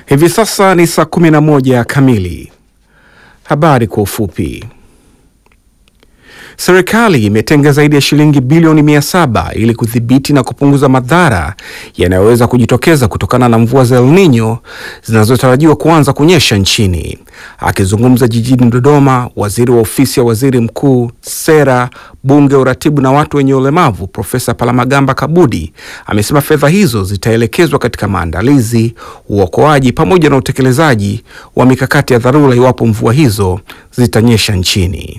Hivi sasa ni saa 11 kamili. Habari kwa ufupi. Serikali imetenga zaidi ya shilingi bilioni mia saba ili kudhibiti na kupunguza madhara yanayoweza kujitokeza kutokana na mvua za El Nino zinazotarajiwa kuanza kunyesha nchini. Akizungumza jijini Dodoma, waziri wa ofisi ya waziri mkuu, sera, bunge, uratibu na watu wenye ulemavu, Profesa Palamagamba Kabudi amesema fedha hizo zitaelekezwa katika maandalizi, uokoaji pamoja na utekelezaji wa mikakati ya dharura iwapo mvua hizo zitanyesha nchini.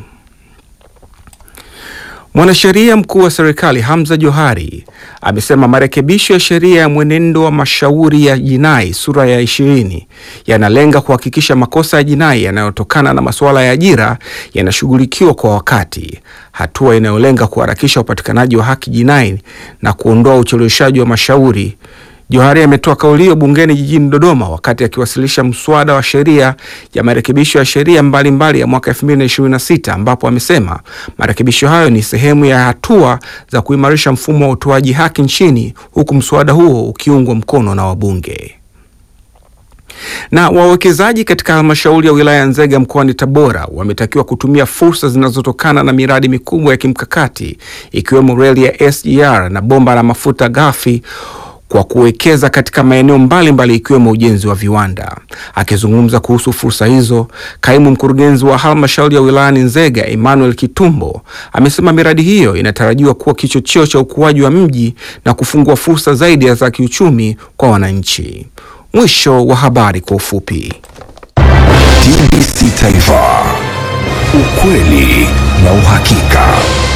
Mwanasheria mkuu wa serikali Hamza Johari amesema marekebisho ya sheria ya mwenendo wa mashauri ya jinai sura ya ishirini yanalenga kuhakikisha makosa ya jinai yanayotokana na masuala ya ajira yanashughulikiwa kwa wakati, hatua inayolenga kuharakisha upatikanaji wa haki jinai na kuondoa ucheleweshaji wa mashauri. Johari ametoa kauli hiyo bungeni jijini Dodoma wakati akiwasilisha mswada wa sheria ya marekebisho ya sheria mbalimbali ya mwaka 2026 ambapo amesema marekebisho hayo ni sehemu ya hatua za kuimarisha mfumo wa utoaji haki nchini huku mswada huo ukiungwa mkono na wabunge. Na wawekezaji katika halmashauri ya wilaya ya Nzega mkoani Tabora wametakiwa kutumia fursa zinazotokana na miradi mikubwa ya kimkakati ikiwemo reli ya SGR na bomba la mafuta ghafi kwa kuwekeza katika maeneo mbalimbali ikiwemo ujenzi wa viwanda. Akizungumza kuhusu fursa hizo, kaimu mkurugenzi wa halmashauri ya wilayani Nzega Emmanuel Kitumbo amesema miradi hiyo inatarajiwa kuwa kichocheo cha ukuaji wa mji na kufungua fursa zaidi za kiuchumi kwa wananchi. Mwisho wa habari kwa ufupi. TBC Taifa, ukweli na uhakika.